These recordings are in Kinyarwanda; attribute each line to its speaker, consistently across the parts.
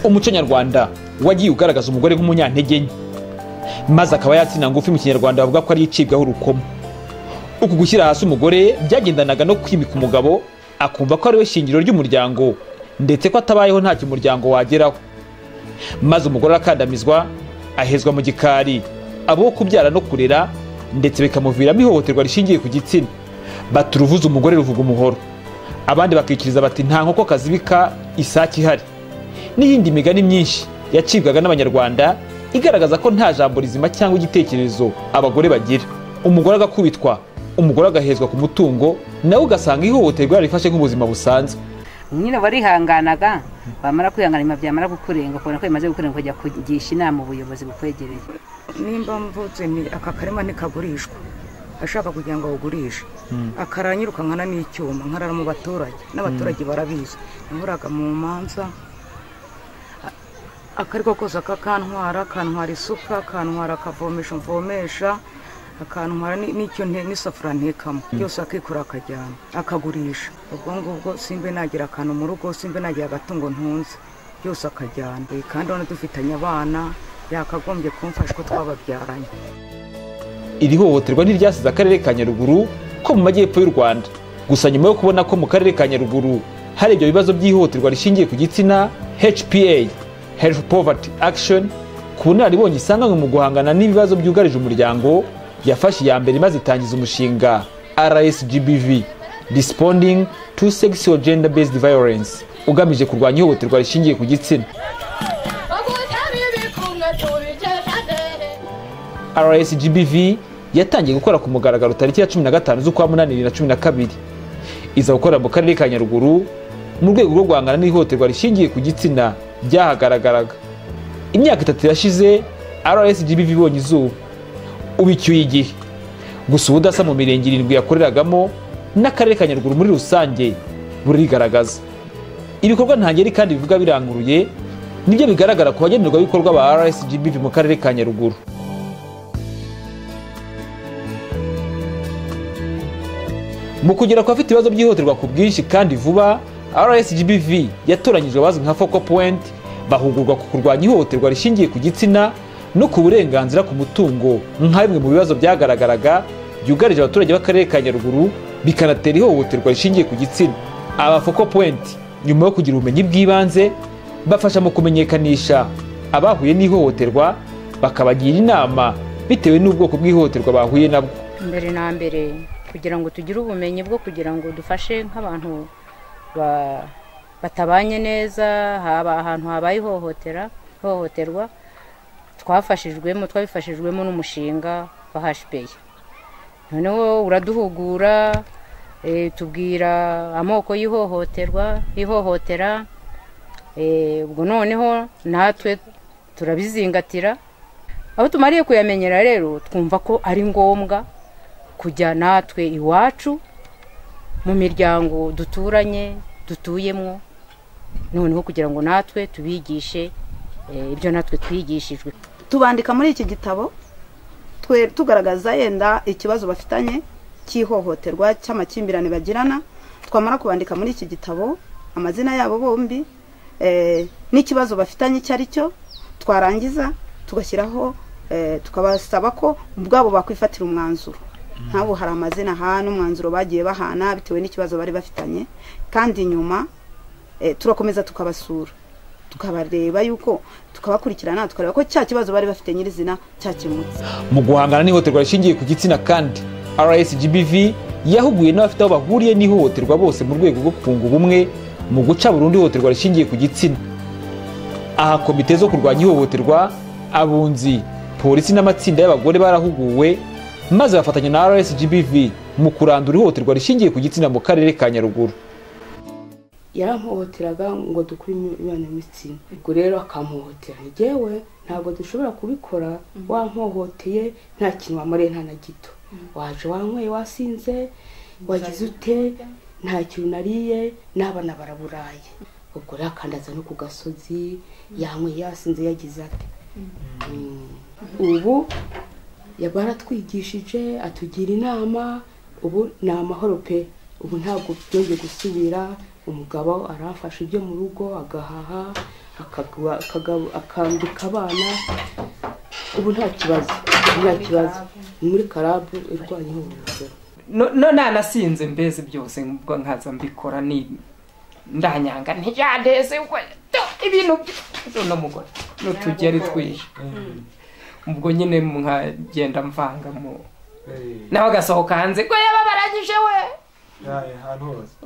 Speaker 1: umuco nyarwanda wagiye ugaragaza umugore nk'umunyantege nke maze akaba yatsina ngufi mu kinyarwanda bavuga ko ari icibwaho urukoma uku gushyira hasi umugore byagendanaga no kwimika umugabo akumva ko ariwe shingiro ry'umuryango ndetse ko atabayeho ntacyo umuryango wageraho maze umugore arakandamizwa ahezwa mu gikari abo kubyara no kurera ndetse bikamuviramo ihohoterwa rishingiye ku gitsina bati uruvuze umugore ruvuga umuhoro abandi bakikiriza bati nta nkoko kazibika isake ihari n'iyindi migani myinshi yacibwaga n'abanyarwanda igaragaza ko nta jambo rizima cyangwa igitekerezo abagore bagira umugore agakubitwa umugore agahezwa ku mutungo nawe ugasanga ihohoterwa yarifashe nk'ubuzima busanzwe
Speaker 2: nyine warihanganaga bamara kwihangana nyuma byamara kukurenga ukabona ko bimaze gukurenga ukajya kugisha inama ubuyobozi bukwegereye
Speaker 3: nimba mvutse ni aka karima ntikagurishwa ashaka kugira ngo awugurishe akara nyirukankana n'icyuma nkarara mu baturage n'abaturage barabizi nahuraga mu manza akariko kose akakantwara akantwara isuka akantwara akavomesha mvomesha akantwara n'icyo n'isafuriya ntekamo byose akikura akajyana akagurisha ubwo ngubwo simbe nagira akantu mu rugo simbe nagira agatungo ntunze byose akajyana kandi urabona dufitanye abana yakagombye kumfasha ko twababyaranye
Speaker 1: iri hohoterwa ntiryasize akarere ka nyaruguru ko mu majyepfo y'u rwanda gusa nyuma yo kubona ko mu karere ka nyaruguru hari ibyo bibazo by'ihohoterwa rishingiye ku gitsina hpa health poverty action ku bunararibonye isanganywe mu guhangana n'ibibazo byugarije umuryango yafashe iya mbere maze itangiza umushinga rsgbv responding to sexual gender based violence ugamije kurwanya ihohoterwa rishingiye ku gitsina rsgbv yatangiye gukora ku mugaragaro tariki ya cumi na gatanu z'ukwa munani bibiri na cumi na kabiri iza gukora mu karere ka nyaruguru mu rwego rwo guhangana n'ihohoterwa rishingiye ku gitsina byahagaragaraga imyaka itatu irashize rsgbv ibonye izuba ubu icyuye igihe gusa ubudasa mu mirenge irindwi yakoreragamo n'akarere ka nyaruguru muri rusange burigaragaza ibikorwa ntangeri kandi bivuga biranguruye nibyo bigaragara ku bagenerwabikorwa ba rsgbv mu karere ka nyaruguru mu kugera ku bafite ibibazo byihutirwa ku bwinshi kandi vuba rsgbv yatoranyijwe abazwi nka focal point bahugurwa ku kurwanya ihohoterwa rishingiye ku gitsina no ku burenganzira ku mutungo nka bimwe mu bibazo byagaragaraga byugarije abaturage b'akarere ka nyaruguru bikanatera ihohoterwa rishingiye ku gitsina aba focal point nyuma yo kugira ubumenyi bw'ibanze bafasha mu kumenyekanisha abahuye n'ihohoterwa bakabagira inama bitewe n'ubwoko bw'ihohoterwa bahuye nabwo
Speaker 4: mbere na mbere kugira ngo tugire ubumenyi bwo kugira ngo dufashe nk'abantu batabanye neza haba ahantu habaye ihohoterwa twafashijwemo twabifashijwemo n'umushinga wa hashipeyi noneho uraduhugura tubwira amoko y'ihohoterwa ihohotera ubwo noneho natwe turabizingatira aho tumariye kuyamenyera rero twumva ko ari ngombwa kujya natwe iwacu mu miryango duturanye dutuyemo noneho kugira ngo natwe tubigishe ibyo natwe twigishijwe
Speaker 5: tubandika muri iki gitabo tugaragaza yenda ikibazo bafitanye cy'ihohoterwa cy'amakimbirane bagirana twamara kubandika muri iki gitabo amazina yabo bombi n'ikibazo bafitanye icyo ari cyo twarangiza tugashyiraho tukabasaba ko ubwabo bakwifatira umwanzuro nk'abo hari amazina aha n'umwanzuro bagiye bahana bitewe n'ikibazo bari bafitanye kandi nyuma turakomeza tukabasura tukabareba yuko tukabakurikirana tukareba ko cya kibazo bari bafite nyirizina cyakemutse
Speaker 1: mu guhangana n'ihohoterwa rishingiye ku gitsina kandi rsgbv yahuguye n'abafite aho bahuriye n'ihohoterwa bose mu rwego rwo kunga ubumwe mu guca burundu ihohoterwa rishingiye ku gitsina aha komite zo kurwanya ihohoterwa abunzi polisi n'amatsinda y'abagore barahuguwe maze bafatanya na rsgbv mu kurandura ihohoterwa rishingiye ku gitsina mu karere ka nyaruguru
Speaker 6: yarampohoteraga ngo dukure imibonano y'imitsina ubwo rero akampohotera ngewe ntabwo dushobora kubikora wampohoteye nta kintu wamariye nta na gito waje wanyweye wasinze wagize ute nta kintu nariye n'abana baraburaye ubwo rero akandaza no ku gasozi yanyweye yasinze yagize ate ubu baratwigishije atugira inama ubu ni amahoro pe ubu ntabwo byongeye gusubira umugabo aramfasha ibyo mu rugo agahaha akagura- akaga- akambika abana ubu nta kibazo nta kibazo Ni muri karabu irwanyeho ubuzima
Speaker 7: no no nanasinze mbeze byose ubwo nkaza mbikora ni ndanyanga ntiyandeze ubwo tu, ibintu byose n'umugore n'utugeri twije ubwo nyine nkagenda mvanga mu nawe agasohoka hanze ngo yaba barangije we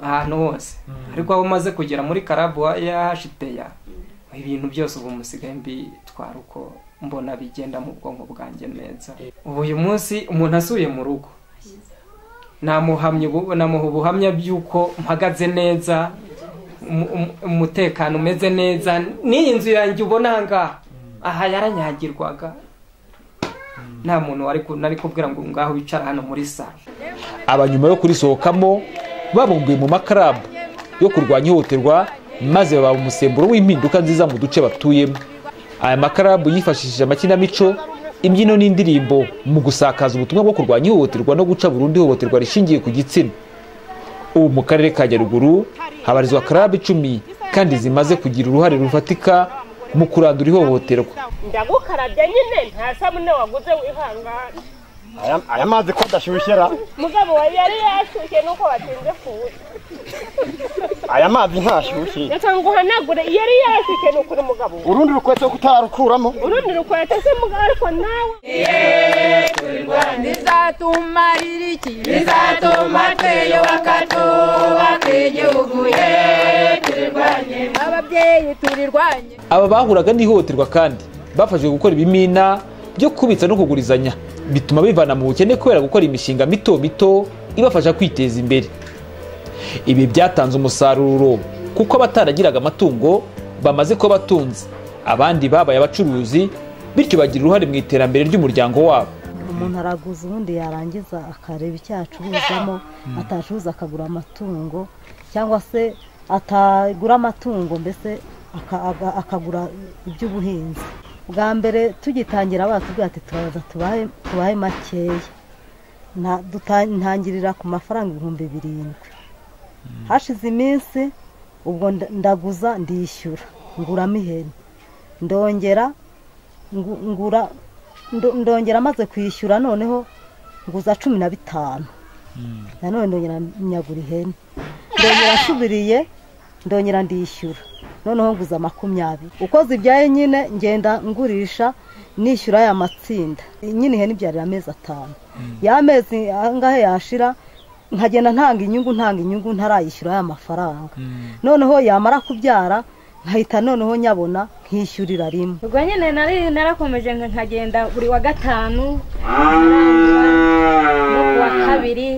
Speaker 7: ahantu hose ariko aho umaze kugera muri karabu yahashiteya ibintu byose ubu musigaye mbitwara uko mbona bigenda mu bwonko bwanjye neza ubu uyu munsi umuntu asuye mu rugo namuhamya ubu- namuha ubuhamya by'uko mpagaze neza umu- umu- umutekano umeze neza n'iyi nzu yanjye ubona aha ngaha aha yaranyagirwaga nta muntu wari ku- nari kubwira ngo ngaho wicara hano muri salo
Speaker 1: aba nyuma yo kurisohokamo babumbuye mu makarabu yo kurwanya ihohoterwa maze baba umusemburo w'impinduka nziza mu duce batuyemo aya makarabu yifashishije amakinamico imbyino n'indirimbo mu gusakaza ubutumwa bwo kurwanya ihohoterwa no guca burundu ihohoterwa rishingiye ku gitsina ubu mu karere ka nyaruguru habarizwa karabu icumi kandi zimaze kugira uruhare rufatika mu kurandura ihohoterwa
Speaker 8: ndagukarabya nyine nta sabune waguze wihangane
Speaker 9: Aya- aya mazi ko adashyushye ra
Speaker 8: mugabo wawe yari yashyushye nuko watinze kuza
Speaker 9: aya mazi ntashyushye
Speaker 8: reka nguhanagure yari yashyushye ni ukuri mugabo
Speaker 9: urundi rukweto ko utararukuramo
Speaker 8: urundi rukweta se mugabo ariko nawe
Speaker 10: bizatumarira iki bizatuma twiyubaka twubaka igihugu ye turirwanye ababyeyi turirwanye
Speaker 1: aba bahuraga n'ihohoterwa kandi bafashwe gukora ibimina byo kubitsa no kugurizanya bituma bivana mu bukene kubera gukora imishinga mito mito ibafasha kwiteza imbere ibi byatanze umusaruro kuko abataragiraga amatungo bamaze kuba abatunzi abandi babaye abacuruzi bityo bagira uruhare mu iterambere ry'umuryango wabo
Speaker 11: umuntu araguza ubundi yarangiza akareba icyo yacuruzamo atacuruza akagura amatungo cyangwa se atagura amatungo mbese aka- aga- akagura iby'ubuhinzi bwa mbere tugitangira batubwira ati turaza tubahe tubahe makeya Nta- duta- ntangirira ku mafaranga ibihumbi birindwi hashize iminsi ubwo nda- ndaguza ndishyura nguramo ihene ndongera ngu- ngura ndo- ndongera amaze kwishyura noneho nguza cumi na bitanu nanone ndongera nyagura ihene ndongera nsubiriye ndongera ndishyura noneho nguza makumyabiri uko zibyaye nyine ngenda ngurisha nishyura aya matsinda nyine ihene ibyarira amezi atanu ya mezi angahe yashira nkagenda ntanga inyungu ntanga inyungu ntarayishyura aya mafaranga noneho yamara kubyara nkahita noneho nyabona nkishyurira rimwe
Speaker 4: ubwo nyine nari narakomeje nka- nkagenda buri wa gatanu no ku wa kabiri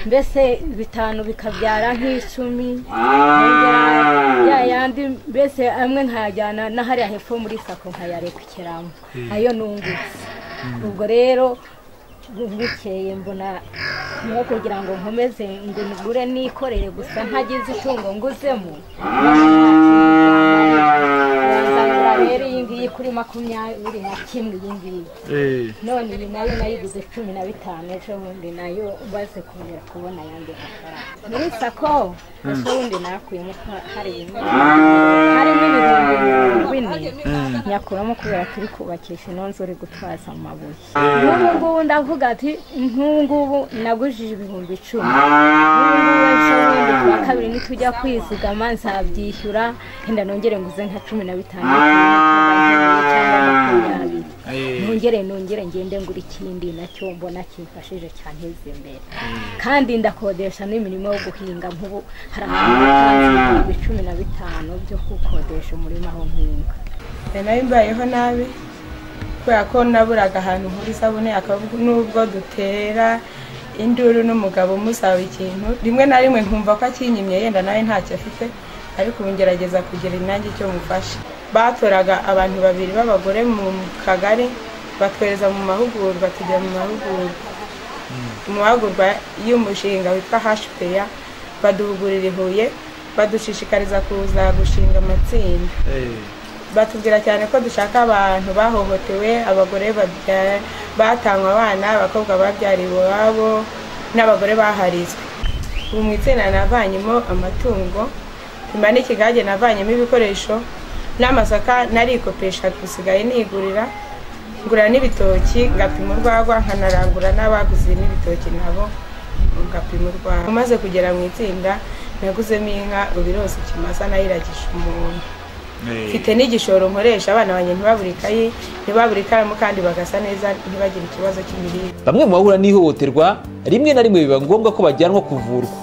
Speaker 4: mbese bitanu bikabyara nk'icumi nkongera ya yandi mbese amwe nkayajyana n'ahariya hepfo muri sako nkayarekeramo ayo nungutse ubwo rero bukeye mbona nko kugira ngo nkomeze ngo ngure nikorere gusa ntagize itungo nguzemo bazangura rero iyi ngiyi kuri makumyabiri na kimwe iyi ngiyi none iyi nayo nayiguze cumi na bitanu ejo bundi nayo ubaze kongera kubona ayandi mafaranga muri sako ejo bundi nakuyemo ka- hari bimwe harimo ibihumbi mirongo ine nyakuramo kubera turi kubakisha ino nzu uri gutwaza amabuye n'ubu ngubu ndavuga ati nk'ubu ngubu nagujije ibihumbi icumi ejobundi kuwa kabiri nitujya kwizigama nzabyishyura wenda nongere nguze nka cumi na bitanu cyangwa makumyabiri nongere nongere ngende ngura ikindi nacyo mbona kimfashije cyanteza imbere kandi ndakodesha n'imirimo yo guhinga nk'ubu hari ahantu hatanze ibihumbi cumi na bitanu byo gukodesha umurima aho nkinga
Speaker 8: nayo mbayeho nabi kubera ko naburaga ahantu nkuri isabune akavuga n'ubwo dutera induru n'umugabo musaba ikintu rimwe na rimwe nkumva ko akinyimye yenda nawe ntacyo afite ariko ubu ngerageza kugira inange icyo mufasha batoraga abantu babiri b'abagore mu kagari batwereza mu mahugurwa tujya mu mahugurwa mu mahugurwa y'umushinga witwa hashipeya baduhugurira i huye badushishikariza kuza gushinga amatsinda batubwira cyane ko dushaka abantu bahohotewe abagore babya- batanywe abana abakobwa babyariwe iwabo n'abagore baharizwe ubu mu itsinda navanyemo amatungo nyuma n'ikigage navanyemo ibikoresho n'amasaka narikopesha gusigaye nigurira ngura n'ibitoki ngapima urwagwa nkanarangura n'abaguze n'ibitoki nabo ngapima urwagwa umaze kugera mu itsinda naguzemo inka ubirose ikimasa nayiragisha umuntu mfite n'igishoro nkoresha abana banjye ntibabure ikayi ntibabure ikaramu kandi bagasa neza ntibagire ikibazo cy'imirire
Speaker 1: bamwe mu bahura n'ihohoterwa rimwe na rimwe biba ngombwa ko bajyanwa kuvurwa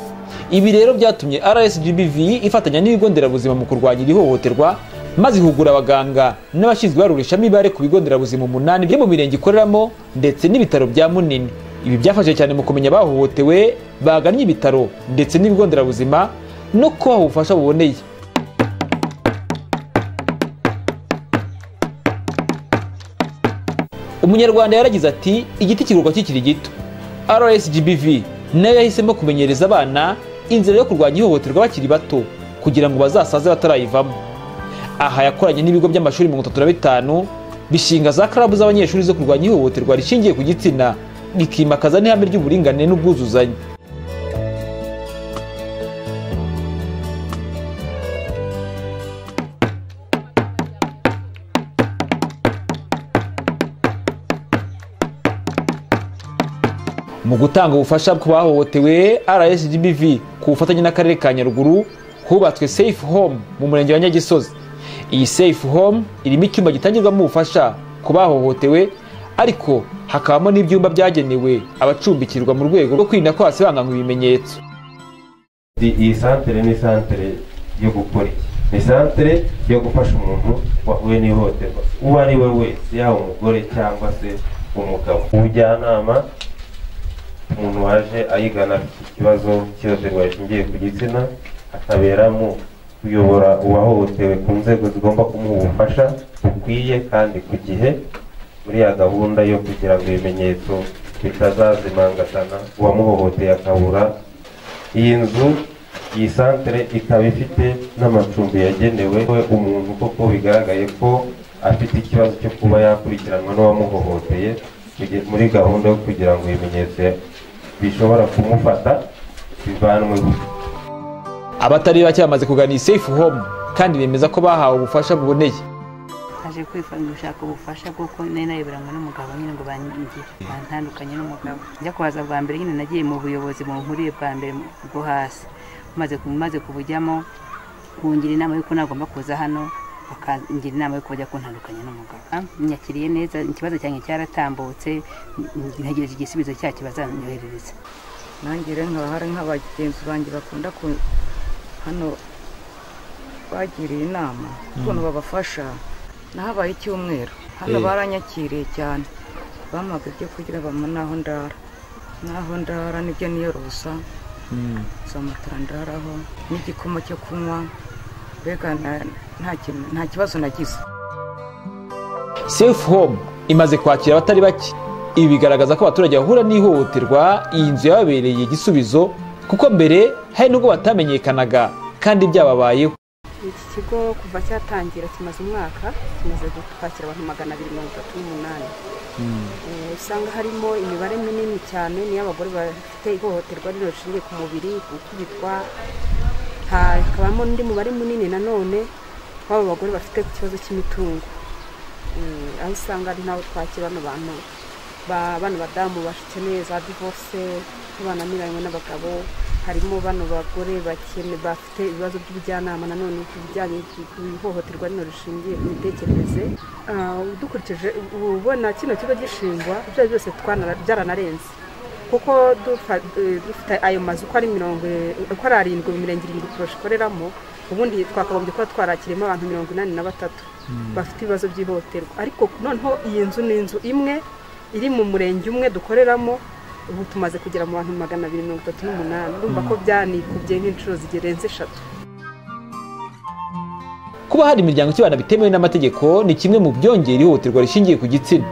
Speaker 1: ibi rero byatumye rsgbv ifatanya n'ibigo nderabuzima mu kurwanya iri hohoterwa maze ihugura abaganga n'abashinzwe ibarurishamibare ku bigo nderabuzima umunani byo mu mirenge ikoreramo ndetse n'ibitaro bya munini ibi byafasha cyane mu kumenya abahohotewe bagannye ibitaro ndetse n'ibigo nderabuzima no kubaha ubufasha buboneye umunyarwanda yaragize ati igiti kigurwa kikiri gito rsgbv nayo yahisemo kumenyereza abana inzira yo kurwanya ihohoterwa bakiri bato kugira ngo bazasaze batarayivamo aha yakoranye n'ibigo by'amashuri mirongo itatu na bitanu bishinga za karabu z'abanyeshuri zo kurwanya ihohoterwa rishingiye ku gitsina bikimakaza n'ihame ry'uburinganire n'ubwuzuzanye mu gutanga ubufasha ku bahohotewe rsgbv ku bufatanye n'akarere ka nyaruguru hubatswe safe home mu murenge wa nyagisozi iyi safe home irimo icyumba gitangirwamo ubufasha ku bahohotewe ariko hakabamo n'ibyumba byagenewe abacumbikirwa mu rwego rwo kwirinda ko hasibanganwa ibimenyetso
Speaker 12: iyi santere ni santere yo gukora iki ni santere yo gufasha umuntu wahuye n'ihohoterwa uwo ari we wese yaba umugore cyangwa se umugabo ubujyanama umuntu waje ayigana afite ikibazo cy'ihohoterwa rishingiye ku gitsina akaberamo kuyobora uwahohotewe ku nzego zigomba kumuha ubufasha bukwiye kandi ku gihe muri ya gahunda yo kugira ngo ibimenyetso bitazazimangatana uwamuhohoteye akabura iyi nzu iyi santere ikaba ifite n'amacumbi yagenewe umuntu koko bigaragaye ko afite ikibazo cyo kuba yakurikiranwa n'uwamuhohoteye muri gahunda yo kugira ngo ibimenyetso bishobora kumufata bivanwe
Speaker 1: abatari bake bamaze kugana iyi safe home kandi bemeza ko bahawe ubufasha buboneye
Speaker 2: aje kwifashisha gushaka ubufasha bw'uko nari nareberanywe n'umugabo nyine ngo bangire bantandukanye n'umugabo njya kuhaza bwa mbere nyine nagiye mu buyobozi bunkuriye bwa mbere bwo hasi maze kubujyamo kungira inama y'uko nagomba kuza hano bakangira inama yo kujya kuntandukanya n'umugabo nyakiriye neza ikibazo cyanjye cyaratambutse ntegereje igisubizo cyacyo bazanyoherereza
Speaker 3: nanjye rero nkaba hari nk'abagenzi banjye bakunda ku hano bagiriye inama ukuntu babafasha nahabaye icyumweru hano baranyakiriye cyane bampaga ibyo kugira bampa n'aho ndara n'aho ndara nibyo niyorosa za matara ndaraho n'igikoma cyo kunywa mbega nta kibazo nagize
Speaker 1: safe home imaze kwakira abatari bake ibi bigaragaza ko abaturage bahura n'ihohoterwa iyi nzu yababereye igisubizo kuko mbere hari n'ubwo batamenyekanaga kandi byababayeho
Speaker 13: iki kigo kuva cyatangira kimaze umwaka kimaze kwakira abantu magana abiri mirongo itatu n'umunani usanga harimo imibare minini cyane niyo abagore bafite ihohoterwa rino rishingiye ku mubiri gukubitwa hakabamo n'undi mubare munini nanone w'aba bagore bafite ikibazo cy'imitungo aho usanga ari nabo twakira bano bantu bano badamu bakeneye za divorce bananiranywe n'abagabo harimo bano bagore bafite ibibazo by'ubujyanama nanone ku bijyanye ihohoterwa rino rishingiye ku mitekerereze dukurikije ubona kino kigo gishingwa ibyo byose byaranarenze kuko dufite ayo mazu uko ari mirongo uko ari arindwi mu mirenge irindwi kurusha ikoreramo ubundi twakagombye kuba twarakirimo abantu mirongo inani na batatu bafite ibibazo by'ihohoterwa ariko noneho iyi nzu ni inzu imwe iri mu murenge umwe dukoreramo ubu tumaze kugera mu bantu magana abiri mirongo itatu n'umunani urumva ko byanikubye nk'inshuro zigerenze eshatu
Speaker 1: kuba hari imiryango ikibana bitemewe n'amategeko ni kimwe mu byongera ihohoterwa rishingiye ku gitsina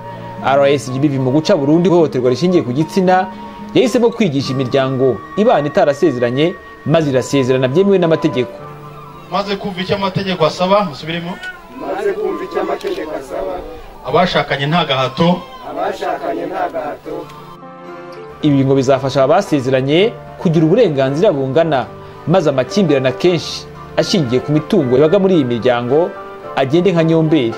Speaker 1: rsgbv mu guca burundu ihohoterwa rishingiye ku gitsina yahisemo kwigisha imiryango ibana itarasezeranye maze irasezerana byemewe n'amategeko
Speaker 14: maze kumva icyo amategeko asaba musubiremo
Speaker 15: maze kumva icyo amategeko asaba
Speaker 14: abashakanye nta gahato
Speaker 15: abashakanye nta gahato
Speaker 1: ibi ngo bizafasha abasezeranye kugira uburenganzira bungana maze amakimbirane akenshi ashingiye ku mitungo yabaga muri iyi miryango agende nka nyomberi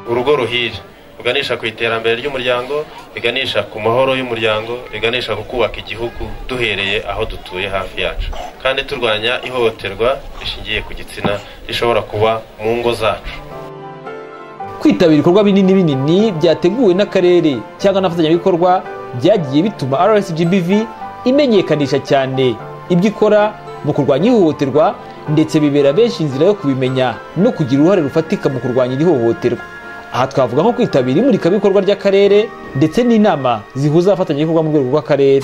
Speaker 16: urugo ruhire ruganisha ku iterambere ry'umuryango riganisha ku mahoro y'umuryango riganisha ku kubaka igihugu duhereye aho dutuye hafi yacu kandi turwanya ihohoterwa rishingiye ku gitsina rishobora kuba mu ngo zacu
Speaker 1: kwitabira ibikorwa binini binini byateguwe n'akarere cyangwa n'abafatanyabikorwa byagiye bituma rcgbv imenyekanisha cyane ibyo ikora mu kurwanya ihohoterwa ndetse bibera benshi inzira yo kubimenya no kugira uruhare rufatika mu kurwanya iri hohoterwa aha twavuga nko kwitabira imurikabikorwa ry'akarere ndetse n'inama zihuza abafatanyabikorwa mu rwego rw'akarere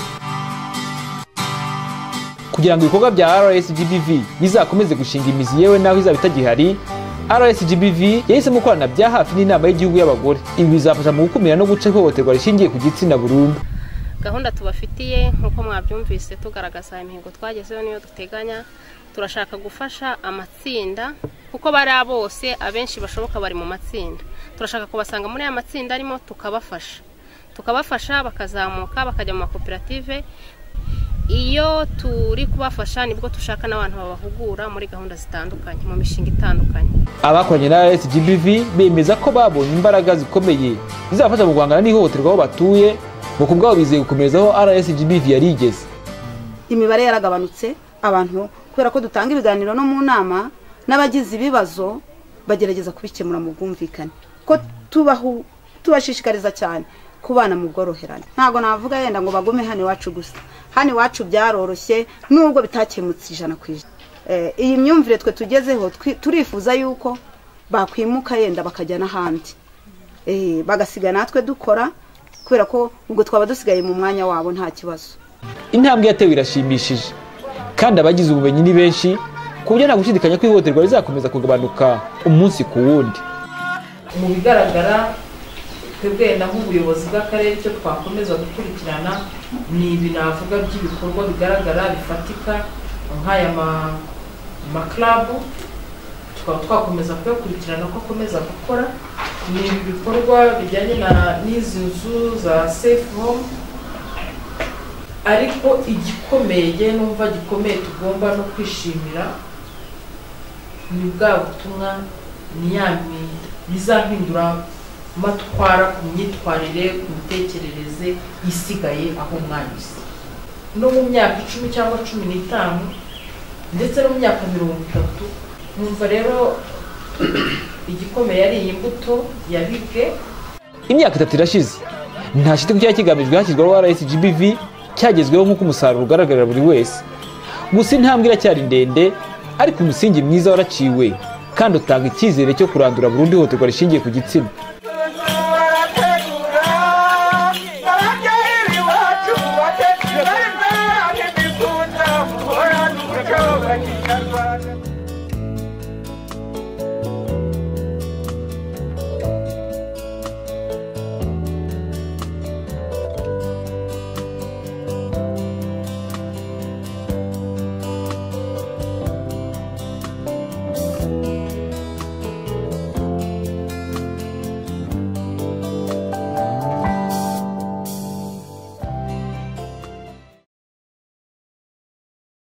Speaker 1: kugira ngo ibikorwa bya rcgbv bizakomeze gushinga imizi yewe n'aho izaba itagihari rcgbv yahisemo gukorana bya hafi n'inama y'igihugu y'abagore ibi bizafasha mu gukumira no guca ihohoterwa rishingiye ku gitsina burundu
Speaker 17: gahunda tubafitiye nk'uko mwabyumvise tugaragaza imihigo twagezeho niyo duteganya turashaka gufasha amatsinda kuko bari bose abenshi bashoboka bari mu matsinda turashaka kubasanga muri aya matsinda arimo tukabafasha tukabafasha bakazamuka bakajya mu makoperative iyo turi kubafasha nibwo dushaka n'abantu babahugura muri gahunda zitandukanye mu mishinga itandukanye
Speaker 1: abakoranye na rcgbv bemeza ko babonye imbaraga zikomeye zizabafasha mu guhangana n'ihohoterwa aho batuye ngo ku bwabo bizeye gukomereza aho rcgbv yari igeze
Speaker 5: imibare yaragabanutse abantu kubera ko dutanga ibiganiro no mu nama n'abagize ibibazo bagerageza kubikemura mu bwumvikane ko tubahu tubashishikariza cyane kubana mu bworoherane ntabwo navuga yenda ngo bagume hano iwacu gusa hano iwacu byaroroshye nubwo bitakemutse ijana ku ijana Eh, iyi myumvire twe tugezeho twi- turifuza yuko bakwimuka yenda bakajya n'ahandi Eh, bagasiga natwe dukora kubera ko ubwo twaba dusigaye mu mwanya wabo nta kibazo
Speaker 1: intambwe yatewe irashimishije kandi abagize ubumenyi ni benshi ku buryo nta gushidikanya ko ihohoterwa rizakomeza kugabanuka umunsi ku wundi
Speaker 18: mu bigaragara twebwe wenda nk'ubuyobozi bw'akarere icyo twakomeza gukurikirana ni ibi navuga by'ibikorwa bigaragara bifatika nk'aya ma- makarabu tukaba twakomeza kuyakurikirana ko akomeza gukora ni ibi bikorwa bijyanye na- n'izi nzu za safe home ariko igikomeye numva gikomeye tugomba no kwishimira ni bwa butumwa ni ya mi- bizahindura amatwara ku myitwarire ku mitekerereze isigaye aho mwanyuze no mu myaka icumi cyangwa cumi n'itanu ndetse no mu myaka mirongo itatu numva rero igikomeye ari iyi mbuto ya bibwe
Speaker 1: imyaka itatu irashize nta shiti ku cyari kigamijwe hashyirwaho rcgbv cyagezweho nk'uko umusaruro ugaragarira buri wese gusa intambwe iracyari ndende ariko umusingi mwiza waraciwe kandi utanga icyizere cyo kurandura burundu ihohoterwa rishingiye ku gitsina